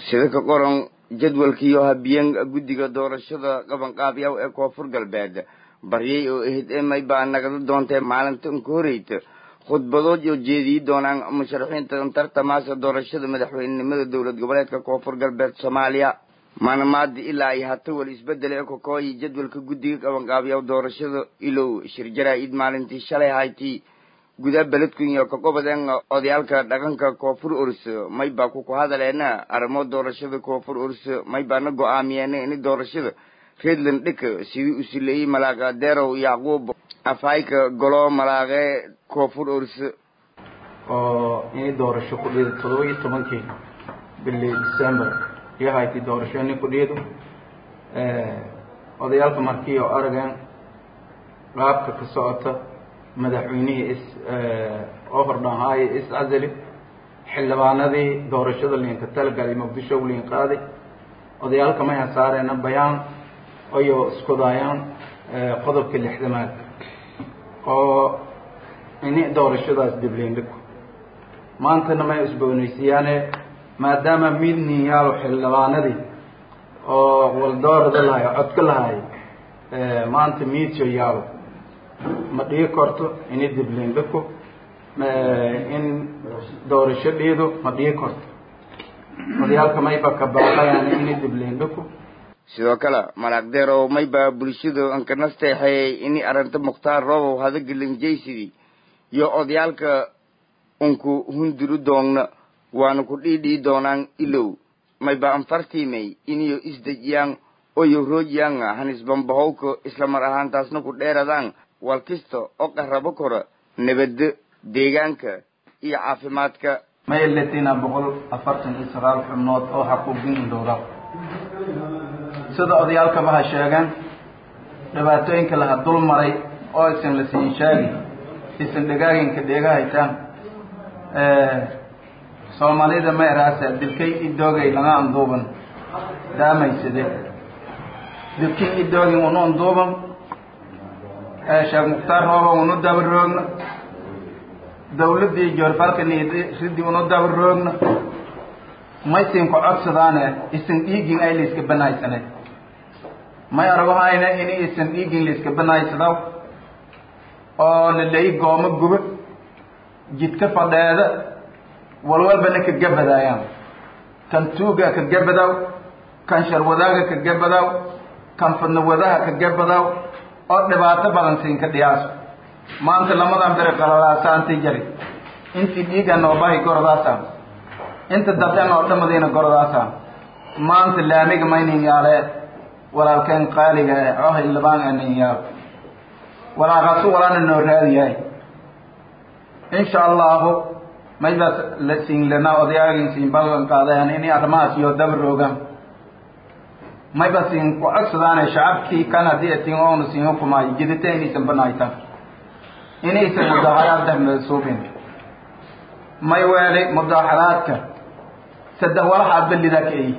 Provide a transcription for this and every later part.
sida ka qoran jadwalkiiyo habiyeen guddiga doorashada qabanqaabyaw ee koonfur galbeed baryay oo ehid emay baa nagada doontee maalinta unka horeyta khudbadood oo jeediyi doonaan musharaxiinta tartamaasa doorashada madaxweynenimada dowlad goboleedka koonfur galbeed soomaaliya maalmaadi ilaa ay hata wal isbedel ee kokooyi jadwalka guddiga qabanqaabyaw doorashada ilow shirjaraa-id maalintii shalay haytii gudaa beledkunya ka qobadeen odayaalka dhaqanka koonfur urs may baa kuku hadaleena arrimo doorashada koonfur urs may baana go-aamiyeena ini doorashada redland dhika sidii u sileeyey malaaqa derow yacquub afhayka golo malaaqe koonfur urs oo inay doorasho ku dhiido todoba iyo tobankii bili december iyo haytay doorasho inay ku dhiido odayaalka markii oo aragan qaabka ka socota madaxweynihii is oo hordhaanhaaye is casali xildhibaanadii doorashada liinka talagalay muqdisho liin qaaday odayaalka may hasaareena bayaan ayoo iskudaayaan qodobka lixdamaad oo ini doorashadaas dibliindhigo maantana may isboonaysiyaane maadaama midnin yaalo xildhibaanadii oo waldoorada lahay codka lahay maanta miidso yaalo ma dhigi karto ini dibliindhigo in doorasho dhiido ma dhigi karto odayaalka mayba ka baaqayaan ini dibliindhigo sidoo kale malaaq deerow may baa bulshada ankanasteexeeyey ini arrinta mukhtaar roobow hadagelinjaysidii iyo odayaalka unku hunduru doogna waana ku dhiidhii doonaan ilow may ba anfartiimay iniyo isdejiyaan oyo roojiyaan hanisbambahowka isla mar ahaantaasna ku dheeradaan walkista oo qarabo kora nabadda deegaanka iyo caafimaadka may latina boqol afartan iyo sagaal xubnood oo xaquuqin indhowra sida odayaalkaba ha sheegeen dhibaatooyinka laha dul maray oo isan la siin sheegi isan dhegaaginka dheega haytaan soomaalida ma eraasa dilkay idoogay laga anduuban daamaysade dilkii idoogin unu anduuban sheekh mukhtaar rooba unu daba roogna dawladdii joorfalka riddi unu daba roogna maysin ku codsadaane isan dhiigin ay layska banaysane may aragahayna ini isan dhiigin layska banaysadaw oo la leeyi goomo guba jidka fadheeda walwalbana ka gabadaayaan kan tuuga ka gabadaw kan sharwadaaga ka gabadaw kan fadnawadaha ka gabadaw oo dhibaato badan siinka dhiyaaso maanta lamadan bere qalalaasaanti jari intii dhiiga noobahay gordaasa inta dadeen oo dhamadiina gordaasa maanta laamiga maynin yaale walaalkeen qaaliga eh oo hildhibaan anin yaal walaaqaasu walaana noo raadiyahay insha allahu mayba la siin lanaa odayaagin siin ballan qaadayan inay arrimahaas iyo daba roogaan mayba siin ku codsadaane shacabkii kan haddii atiin oona siin hukumaayo jidita inaysan banaytan inaysan mudaaxaraad dahmada suubin may weelay mudaaxaraadka saddex walaxaad ballida ka eyi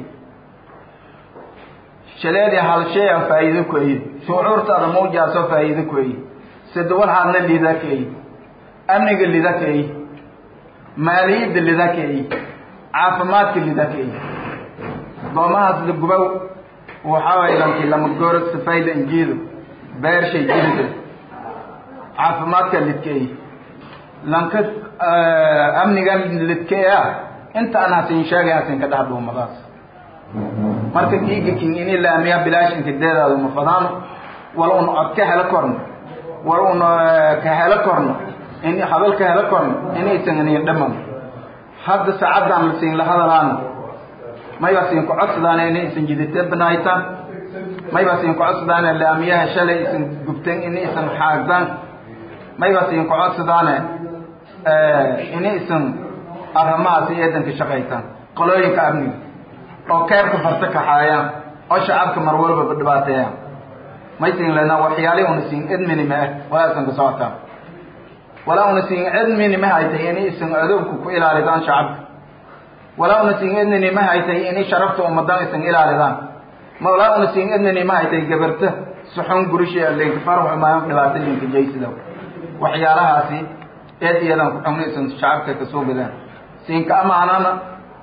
shaleedii hal shay aan faa'iido ku eyi shucuurtaada mawjaasoo faa'iido ku eyi saddex walaxaadna lida ka eyi amniga lida ka eyi maaliyadda lida ka eyi caafimaadka lida ka eyi goomahaas la gubow waxaa waye lankii lama gooro safayda injiido beershay jirida caafimaadka lidka eyi lanka amniga lidka ah inta aan hasin sheegay hasin ka dhex dhuumadaas marka kiiga king ini laamiya bilaash inka deedaado ma fadaano wal un cod ka helo korno wal un ka helo korno in hadal ka helo korno inaysan inin dhaman hadda saacaddan la siin la hadalaana mayba siin ku codsadaana inaysan jidite banaytaan mayba siin ku codsadaana laamiyaha shalay isan gubteen inaysan xaagdaan mayba siin ku codsadaana inaysan arrimahaas eedanka shaqaytaan qolooyinka amniga oo keerka farta kaxaayaan oo shacabka mar walbaba dhibaateeyaan maysin lena waxyaalihi una siin edminime ah walaasan ka socotaa walaa una siin edminime haytay inaysan adowka ku ilaalidaan shacabka walaa una siin edminime haytay inay sharafta ummadan isan ilaalidaan ma walaa una siin edminime haytay gabarta suxun gurishi linka farax umaan dhibaato linka jaysida waxyaalahaasi eed iyadan ku xumnaysan shacabka kasoo gadaan siinka amaanana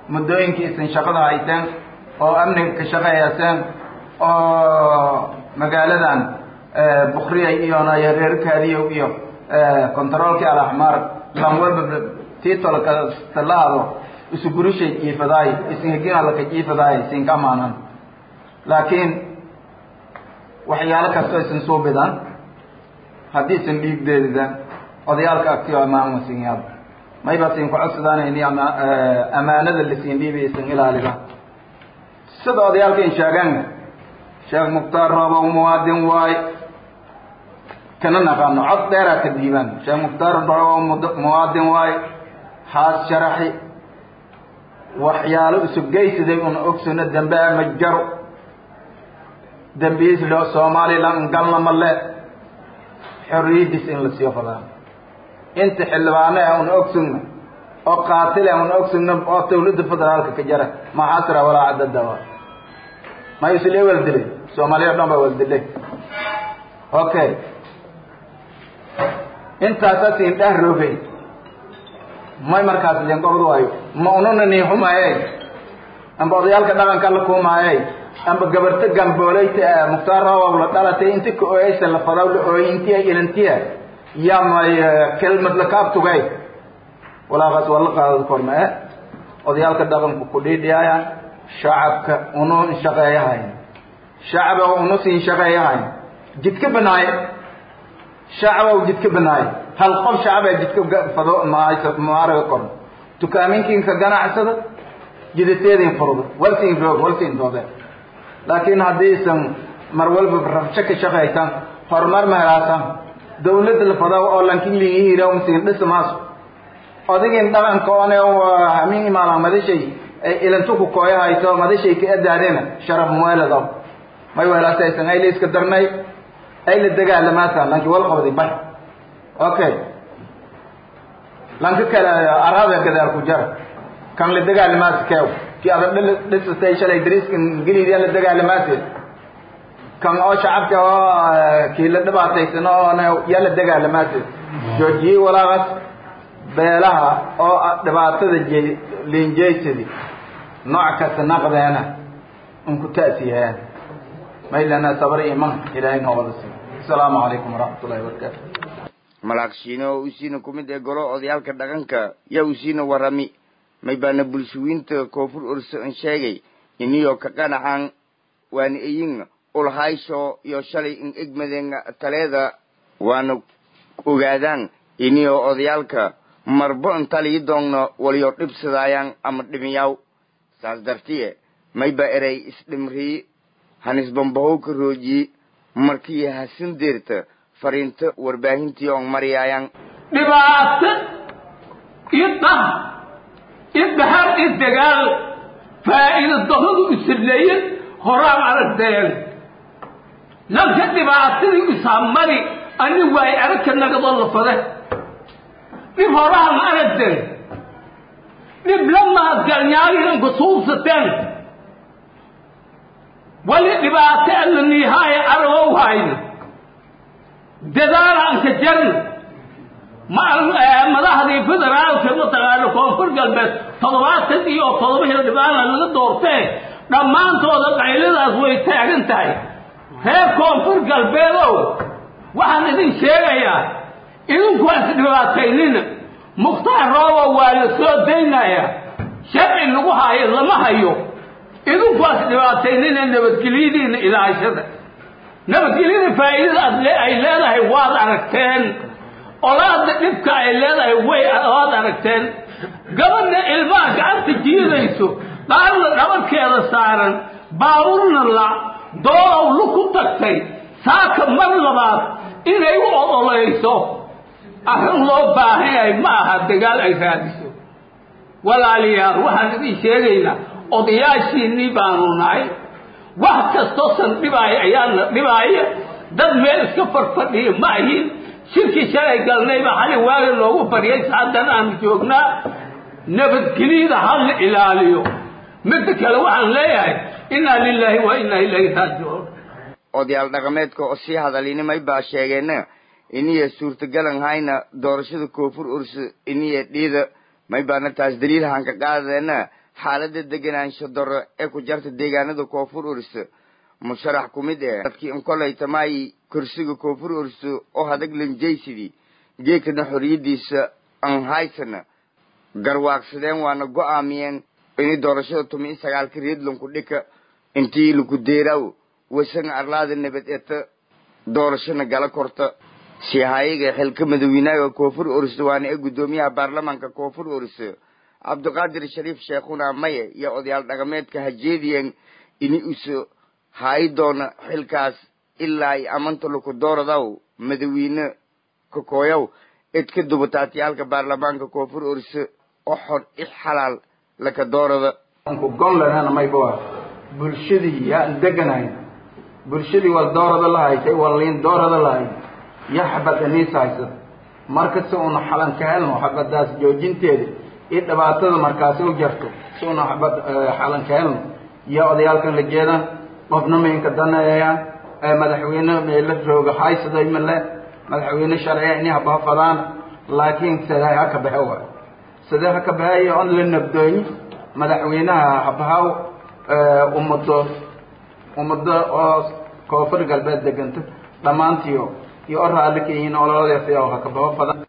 muddooyinkii isin shaqada hayteen oo amniga ka shaqeeyayseen oo magaaladan bukriyay iyona reerkaadiyow iyo controolkii alaxmaar lan walba titolka talaado isu gurishay jiifadaay isin heginalaka jiifadaay isinka amaanan laakiin waxyaalo kastoo isin suubidan haddii isin dhiigdeedida odayaalka agtiyo amaanmasinyaad mayba sin ku codsadaan amaanada lasiin dhiibi isin ilaalida sida odayaalka in sheegaan sheekh mukhtaar roobow muwaadin waay kana naqaano cod dheeraa ka diibaan sheekh mukhtaar roobow muwaadin waay haas sharaxi waxyaalo isugeysiday una ogsano dambe ma jaro dambiis lo somalilan galna male xorriyadiis in la sii fadaa inta xildhibaane ah una ogsugno oo qaatile una ogsugno oo dawladda federaalka ka jara maxasra walaa cadadawa ma isle waldilay soomaaliya o dhan baa waldilay okay intaasa siin dhah roogay may markaas len gobod waayo ma ununa nii xumaayey amba odayaalka dhaqanka la kuumaayey amba gabarto gambooleyta mukhtaar roobow la dhalatay inti ka ooyeysa la fadaw la ooyey intiya ilantiya yaa may kelmad la kaabtugay walaaqaas waa la qaadad korma e odayaalka dhaqanku ku dhiidhiyaaya shacabka unu shaqeeyahayn shacaba unu siin shaqeeyahayn jidka banaaye shacaba jidka banaaye hal qof shacaba jidka fado maaraga korno dukaaminkiinka ganacsada jidateedin furdo walsiin roog walsiin doode laakiin haddii isan mar walba rabsho ka shaqaysan horumar ma helaasan dawladda la fadaw oo lankin liihiira masiin dhisa maaso odigin dhaqanka one hamin imaalan madashay ilantuku kooya hayso madashay ka adaadena sharaf muweeladaw may weelaasaysan ay la iska darnay ay la dagaalamaasa lanki wal qabday bay okay lanka kale arada gadaal ku jara kan la dagaalamaasi keew ki adag dhisatay shalay dariiskan geliidya la dagaalamaasi kan oo shacabka oo kii la dhibaataysan oo yaa la dagaalamaasi joojiyey walaaqas beelaha oo dhibaatada j linjeysadi nooc kasta naqdeena unku ta'siyaan maylana sabar iman ilaahay noo wada siiyo asalaamu calaykum waraxmat ullahi wabarakaatu malaagshiino oo usiina ku mid ee golo odayaalka dhaqanka yaa usiina warami may baana bulshooyinta koonfur orso an sheegay iniyoo ka qanacan waana eyin ulhaysho iyo shalay in egmadeen taleeda waana ogaadaan iniyoo odayaalka marbo intalii doogno waliyo dhibsadaayaan ama dhimiyaw saas dartiye mayba erey isdhimrii hanisbambahow ka roojiye markii hasin deerta fariinto warbaahintii on maryaayaan dhibaato iyo dhah iyo dhaxar iyo dagaal faa'iida daradu isleeye horaan aragteen lanka dhibaatadii isaamari ani waay aragka nagadoo la fade dhib horaan aragteen dhib lamaad galnyaagiranku suubsateen wali dhibaato alla niihaaye aragow hayna dadaal aan ka jarna madaxdii federaalka mataqaana koonfur galbeed toddobaatan iyo toddoba hildhibaana laga doortee dhammaantooda qayladaas way taagan tahay reer koonfur galbeedow waxaan idin sheegayaa idinku has dhibaataynina mukhtaar roobo waa la soo daynayaa sharci lagu haayo lama hayo idinku has dhibaataynina nabadgelyadiina ilaashada nabadgelyada faa'iidada ay leedahay waad aragteen olaada dhibka ay leedahay way waad aragteen gabadha ilmaha gacanta jiidayso dhaarna dhabarkeeda saaran baaburna la doolow lu ku tagtay saaka mar labaad inay u odolayso arrin loo baahan yahay ma aha dagaal ay raadiso walaalayaal waxaan idin sheegaynaa odayaashiinnii baanu nahay wax kastoo san dhibaaya ayaana dhibaaya dad meel iska farfadhiya ma ahin shirkii shalay galnayba xali waaga loogu fadhiyay saadan aanu joognaa nabadgelyada ha la ilaaliyo midda kale waxaan leeyahay innaa lilaahi wa innaa ilayhi raajicuun odayaal dhaqameedka oo sii hadalinimay baa sheegeena iniya suurtagalan hayna doorashada koonfur ursa iniya dhiida may baana taas daliilhan ka qaadadeena xaalada deganaansho daro ee ku jarta deegaanada koonfur orso musharax ku mid eh dadkii inkolaytamaayi kursiga koonfur orso oo hadag lanjaysidii geekana xoriyadiisa aan haysana garwaaqsadeen waana go-aamiyeen inay doorashada tumi i sagaalka reedlanku dhika intii laku deeraaw wasana arlaada nabad eta doorashana gala korta sihayaga xilka madaweynaaga koonfur orso waana ee guddoomiyaha baarlamaanka koonfur orso cabdiqaadir shariif sheekhuna maye iyo odayaal dhaqameedka hajeediyeen ini uso haayi doona xilkaas ilaa ay amanta laku dooradaw madaweyne kakooyaw idka dubataatiyaalka baarlamaanka koonfur orso oo xor i xalaal laka doorada ku gon lehana mayba bulshadii yaa deganahay bulshadii wal doorada la haysay wal liin doorada la hay ya xabad aniis haysad marka si una xalan ka helno xabadaas joojinteeda iyo dhibaatada markaasi u jarto si una xabad xalan ka helno yaa odayaalkan la jeedaan qofna maynka daneeyaan madaxweyne meela rooga haysaday male madaxweyne sharciya ini habafadaan laakiin sidee ha ka baxe waay sidee ha ka baxeeyo on la nabdooyi madaxweynaha habahaw ummado ummado oo koonfur galbeed deganta dhammaantiyo iyo o raalli ka yihiin ololadeesa ha ka baho badan